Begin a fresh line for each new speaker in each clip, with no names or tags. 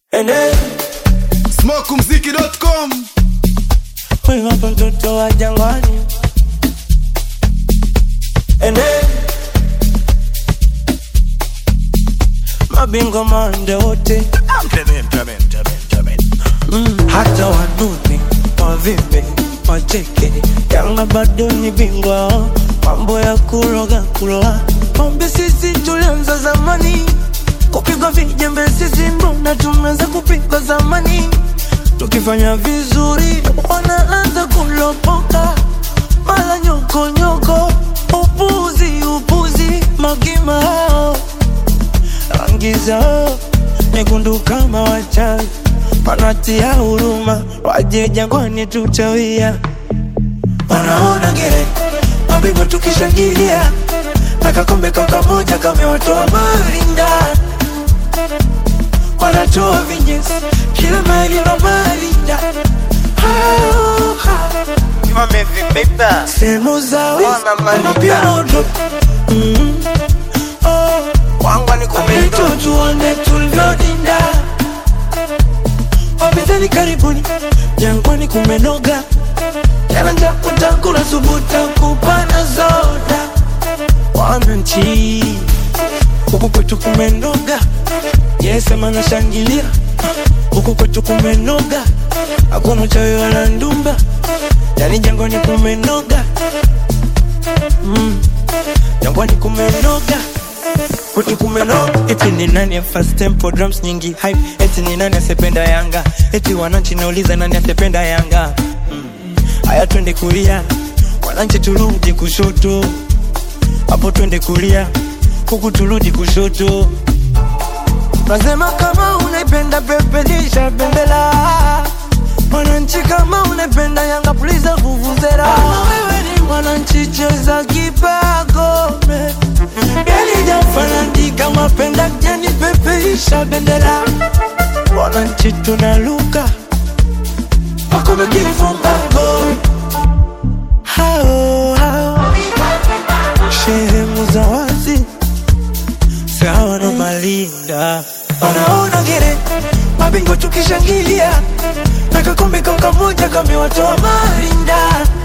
Ene,
smokumziki.com
huyu hapa mtoto wa jangwani. Ene, mabingwa mande wote mm, hata wanune wavimbe wacheke, Yanga bado ni bingwa, mambo ya kuroga kuroa, pombe sisi tulianza zamani, kupigwa vijembe sisi mbona tumeanza kupigwa zamani, tukifanya vizuri wanaanza kulopoka, mara nyokonyoko, upuzi upuzi, magima hao rangi zao nyekundu kama wachawi, wanatia huruma, waje jangwani tutawia, wanaona gere mabingwa tukishangilia, na kakombe kaka moja kamewatoa marinda, wanatoa vinyesi kila mali na marinda Hao, hao.
wamevibeba
sehemu zao
Wana mali
wanapia
da.
moto Mm. Oh.
wangwa ni kumendo
Wapito tuone tulivyodinda, wapinzani karibuni, jangwani kumenoga, jana nja utakula subuta kupana zoda, wananchi huku kwetu kumenoga, yesema nashangilia, huku kwetu kumenoga, hakuna uchawi wala ndumba, yani jangwani kumenoga, mm. jangwani kumenoga Kwetu kumeno eti ni nani fast tempo drums nyingi hype eti ni nani asependa Yanga eti wananchi nauliza nani asependa Yanga Mm. haya twende kulia wananchi turudi kushoto hapo twende kulia huku turudi kushoto nasema kama unaipenda pepelisha bendera wananchi kama unaipenda Yanga puliza vuvuzela kama wewe ni mwananchi cheza kipagome yalijafanandika mapenda jani pepeisha bendera wananchi tunaluka wakome kifungago hao hao sehemu za wazi sawa na malinda wanaona gere mabingwa tukishangilia na kakombe kaka moja kamewatoa marinda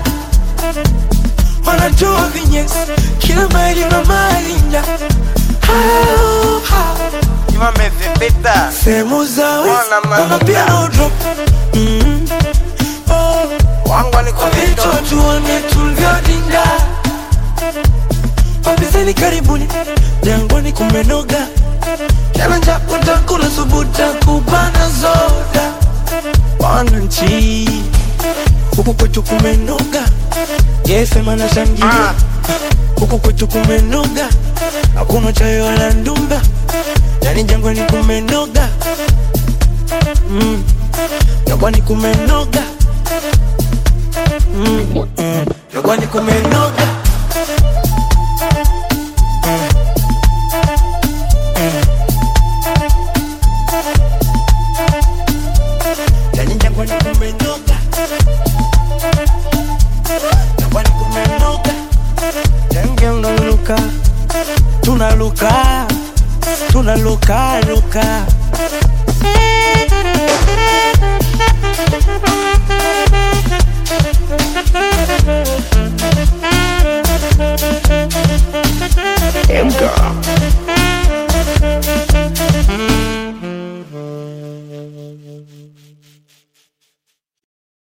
wanatoa vinyesi kila maili na malinda hao hao
wamevibeba
sehemu zao
Wana mali
wanapia
da.
no drop mm. oh.
wangwa ni kumendo
Wapito tuone tulivyodinda, wapinzani karibuni, jangwani kumenoga, jana nja utakula subuta kupana zoda, wananchi huku kwetu kumenoga, yesema na shangilia huku kwetu kumenoga, hakuna chayo wala ndumba, yani jangwani kumenoga, mm. jangwani kumenoga Mm, mm. jangwani kumenoga Mm, mm. Yani jangwani kumenoga jangwani kumenoga Genge unaluka tunaluka tunaluka luka